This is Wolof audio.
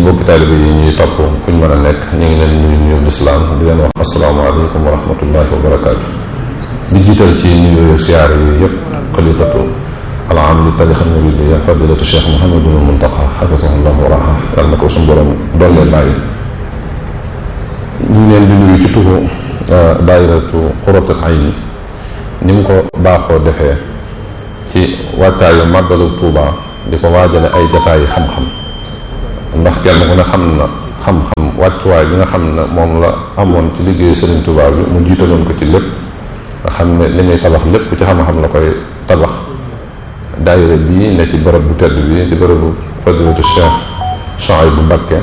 mbokki taalibe yi ñuy topp fu ñu mën a nekk ñu ngi leen nuyu nuyu lislaam di leen wax asalaamaaleykum wa rahmatullahi wa barakaatu di jiital ci nuyu siyaare yi yëpp xalifatu alaam li tarixa muridiya fadilatu cheikh Mouhamadul Muntaqa xafisahullah wa raha yàlla na ko suñu borom doole bàyyi ñu ngi leen di nuyu ci turu daayiratu quratul ayni ni mu ko baaxoo defee ci waajtaayu màggalu Tuuba di ko waajale ay jataayi xam-xam ndax kenn ku ne xam na xam-xam wàccuwaay bi nga xam ne moom la amoon ci liggéeyu Sëriñ Tuuba bi mu jiitaloon ko ci lépp nga xam ne li muy tabax lépp ci xam-xam la koy tabax daayira bii ne ci bërëb bu tedd bi di bërëbu fadilatu Cheikh Souhaïbou Mbacké